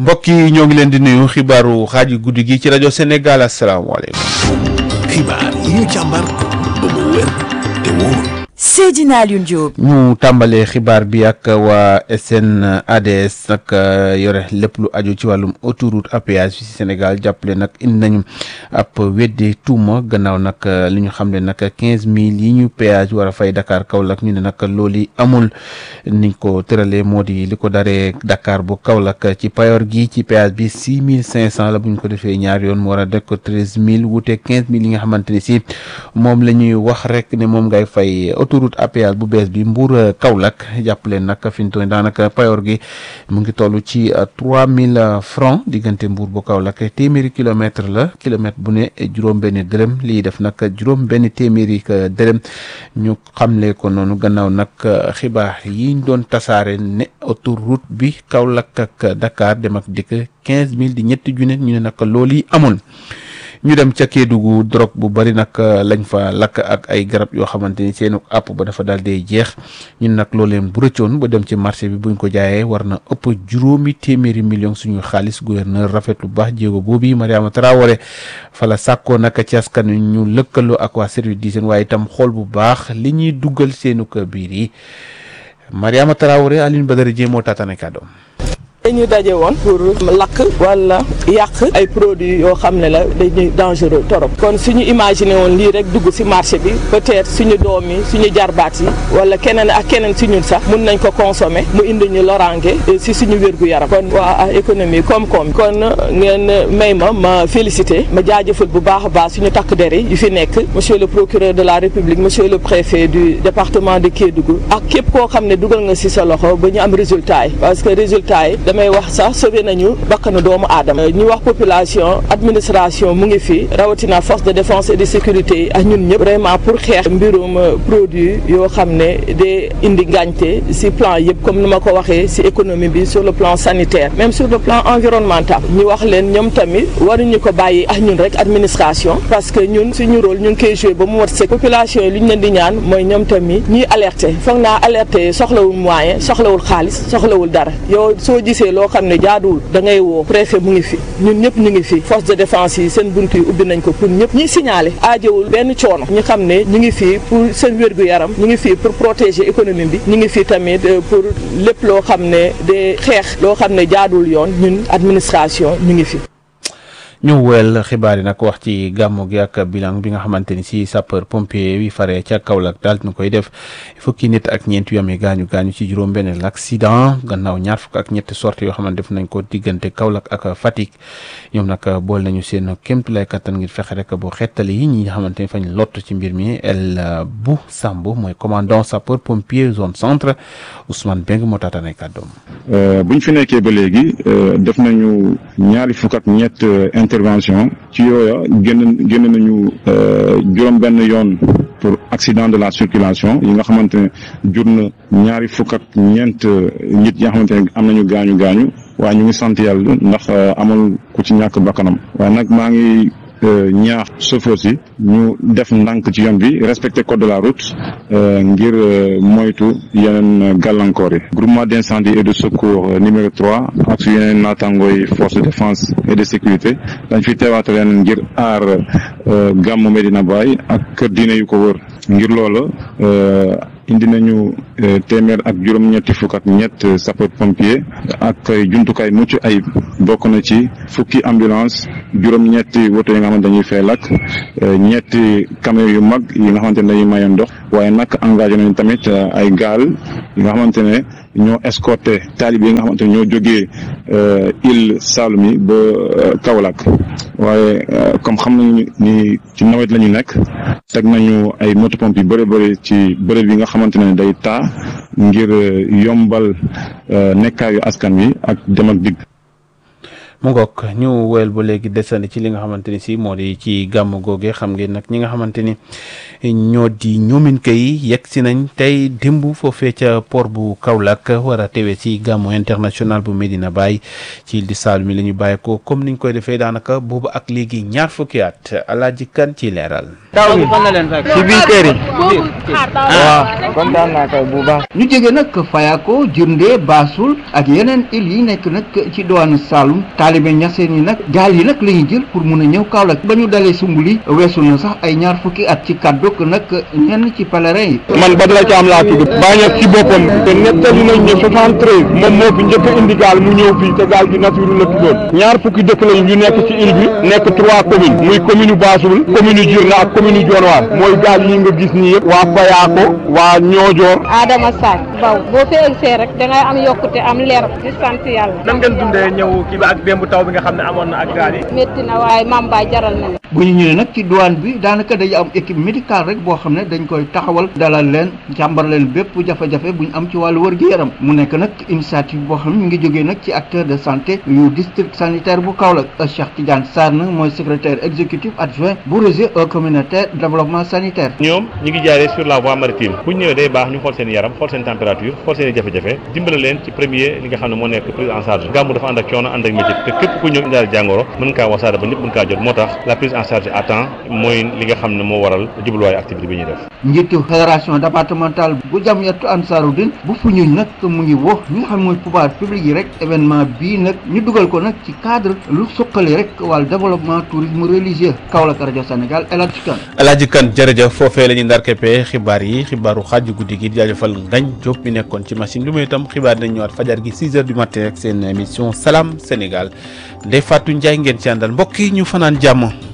mbokk yi ñoo ngi leen di nuyu xibaaru xaaju guddi gi ci rajo Sénégal asalaamaaleykum. xibaar yi ñu càmbar ba mu wér te wóor. Seydina Alioune Diop. ñu tàmbalee xibaar bi ak waa SNADS nag yore lépp lu aju ci wàllum autoroute à péage fi ci Sénégal jàppale nag indi nañu ab weddi tuuma gannaaw nag li ñu xam ne nag quinze mille yi ñu péage war a fay Dakar Kaolack ñu ne nag loolu yi amul niñ ko tëralee moo di li ko daree Dakar bu Kaolack ci payoor gi ci péage bi six mille cinq cent la bu ñu ko defee ñaar yoon mu war a def ko treize mille wuute quinze mille yi nga xamante ni si moom la ñuy wax rek ne moom ngay fay. autoroute à péage bu bees bi Mbour Kaolack jàppale nag fi mu toll daanaka payoor gi mu ngi toll ci trois mille francs diggante Mbour bu Kaolack téeméeri kilomètre la kilomètre bu ne juróom-benn dërëm lii def nag juróom-benn téeméeri dërëm ñu xamle ko noonu gannaaw nag xibaar yi ñu doon tasaare ne autoroute bi Kaolack ak Dakar dem ak dikk quinze mille di ñetti junne ñu ne nag loolu yi amul. ñu dem ca Kédougou drogue bu bari nag lañ fa lakk ak ay garab yoo xamante ni seenu àpp ba dafa daal di jeex ñun nag loo leen bu rëccoon ba dem ci marché bi buñ ko jaayee war na ëpp juróomi téeméeri million suñu xaalis gouverneur rafetlu baax jéego boobu Mariama Traoré fa la sàkkoo nag ci askan wi ñu lëkkaloo ak waa service d'hygiène waaye itam xool bu baax li ñuy duggal seenu ko biir yi Mariama Traoré Aline Badara Dieng moo taatane kàddoom dañu daje woon pour lakk wala yàq ay produits yoo xam ne la dañuy dangereux torop kon suñu imaginer woon lii rek dugg ci marché bi peut-être suñu doom yi suñu jarbaat yi wala keneen ak keneen ci ñun sax mun nañ ko consommer mu indi ñu loraange ci suñu wérgu yaram kon waa économie koom-koom kon ngeen may ma ma féliciter ma jaajëfal bu baax a baax suñu takk der yi yu fi nekk monsieur le procureur de la république monsieur le préfet du département de Kédougou ak képp koo xam ne dugal nga ci sa loxo ba ñu am résultat yi parce que résultat yi damay wax sax sauvé nañu bakkanu doomu aadama ñu wax population administration mu ngi fi rawatina force de défense et de sécurité yi ak ñun ñëpp vraiment pour xeex mbirum produit yoo xam ne de indi ngaañte ci plan yëpp comme ni ma ko waxee ci économie bi sur le plan sanitaire même sur le plan environnemental ñu wax leen ñoom tamit waruñu ko bàyyi ak ñun rek administration parce que ñun suñu rôle ñu ngi koy joué ba mu war sëkk population yi li ñu leen di ñaan mooy ñoom tamit ñuy alerter foog naa alerter soxlawul moyen soxlawul xaalis soxlawul dara yow soo gisee loo xam ne jaaduwul da ngay woo préfet mu ngi fi ñun ñëpp ñu ngi fi force de défense yi seen bunt yi ubbi nañ ko pour ñëpp ñuy signaler aajowul benn coono ñu xam ne ñu ngi fii pour seen wér-gu-yaram ñu ngi fii pour protéger économie bi ñu ngi fii tamit pour lépp loo xam ne de xeex loo xam ne jaaduwul yoon ñun administration ñu ngi fi ñu wel xibaar yi nag wax ci gàmmu gi ak bilan bi nga xamante ni si sapeur pompier yi fare ca Kaolack daal ñu koy def fukki nit ak ñeent yu amee gaañu gaañu ci juróom benn l'accident gannaaw ñaar fukk ak ñetti sorties yoo xamante def nañ ko diggante Kaolack ak Fatick ñoom nag bool nañu seen kéemtulaay kattan ngir fexe rek bu xettali yi ñi nga xamante ni fañ lott ci mbir mi El Bu Samb mooy commandant sapeur pompier zone centre Ousmane Beng moo taatanay kàddoom. bu ñu fi nekkee ba léegi def nañu ñaari fukk ak ñett intervention ci yooya génn génn nañu juróom benn yoon pour accident de la circulation yi nga xamante ne jur na ñaari fukk ak ñeent nit yi nga xamante ne am nañu gaañu gaañu waaye ñu ngi sant yàlla ndax amul ku ci ñàkk bakkanam waaye nag maa ngi ñaax chauffeur si ñu def ndànk ci yoon bi respecter code de la route ngir moytu yeneen gàllankoor yi groupement d'incendie et de secours numéro trois ak su yeneen naatangooy force de défense et de sécurité dañ fi teewaat leen ngir aar gàmmu Medina Baye ak kër diine yu ko wër ngir loola indi nañu téeméer ak juróom-ñetti fukk ak ñett sapeur pompier ak jumtukaay mucc ayib bokk na ci fukki ambulance juróom-ñetti woto yi nga xamante dañuy fay lakk ñetti camion yu mag yi nga xamante ne dañuy maye ndox waaye nag engagé nañu tamit ay gaal yi nga xamante ne ñoo escorté taalib yi nga xamante ne ñoo jógee île Saloum yi ba Kaolack waaye comme xam nañu ni ci nawet la ñu nekk teg nañu ay moto pompe yu bëri bëri ci bërëb yi nga xamante ne day taa ngir yombal nekkaayu askan wi ak dem ak digg mu ngoog ñu woyal ba léegi desandi ci li nga xamante ni si moo di ci gàmm googe xam ngeen nag ñi nga xamante ni ñoo di ñoomin kay yegg si nañ tey démb foofee ca port bu Kaolack war a teewee ci gàmmu international bu Medina Baye ci di Saalum mi la ñu bàyyi ko comme niñ koy defee daanaka boobu ak léegi ñaar fukki at alaaji kan ci leeral. taw bi fan la leen fekk ci biir kër yi waaw kontaan naa kay bu baax ñu jóge nag Fayako Jirnde Baasul ak yeneen îles yi nekk nag ci diwaanu Saloum taalibe ñaseen yi nag gaal yi nag la ñuy jël pour mun a ñëw Kaolack ba ñu dalee sumbuli weesu na sax ay ñaar fukki at ci kàdduk nag ñenn ci pèlerin yi man Badara Thiam laa tudd bàññeek ci boppam te nettali nañ ne 73 moom moo fi njëkk a indi gaal mu ñëw fii te gaal gi Nassirou la tuddoon ñaar fukki dëkk lañ yu nekk ci île bi nekk trois communes muy commune u Bassoul commune u Djirna ak commune u Dionewar mooy gaal yi nga gis nii yëpp waa Fayako waa Ñoojoor Adama Sarr Baw boo fi egsee rek da ngay am yokkute am leer di sant yàlla nan ngeen dundee ñëw kii bi ak démb taw bi nga xam ne amoon na ak gaal yi métti na waaye Mame Baye jaral na bu ñu ñëwee nag ci douane bi daanaka dañu am équipe médicale rek boo xam ne dañ koy taxawal dalal leen jàmbar leen bépp jafe-jafe bu ñu am ci wàllu wër-gi-yaram mu nekk nag initiative boo xam ne ñu ngi jógee nag ci acteur de santé yu district sanitaire bu Kaolack Cheikh Tidiane Sarr nag mooy secrétaire exécutif adjoint bu réseau communautaire développement sanitaire ñoom ñi ngi jaaree sur la voie maritime bu ñu ñëwee day baax ñu xool seen yaram xool seen température xool seen i jafe-jafe dimbale leen ci premier li nga xam ne moo nekk prise en charge gàmmu dafa ànd ak coono ànd ak métier te képp ku ñëw indaale jàngoro mën kaa wasaare ba ñëpp mën kaa jot moo tax la prise en charge à temps mooy li nga xam ne moo waral jubluwaayu activité bi ñuy def njiitu fédération départementale bu jamiyatu Ansaarud-Din bu Foundiougne nag mu ngi wax ñi nga xam mooy pouvoir public yi rek événement bii nag ñu dugal ko nag ci cadre lu suqali rek wàllu développement tourisme religieux Kaolack rajo Sénégal El Hadj Kane alaaji kan jërëjëf foofee la ñuy ndar keppee xibaar yi xibaaru xaaju guddi gi jaajëfal ngañ Diop mi nekkoon ci machine lu muy itam xibaar dinañ ñëwaat fajar gi 6 heures du matin ak seen émission Salam Sénégal Ndeye Fatou Ndiaye ngeen ci àndal mbokk yi ñu fanaan jàmm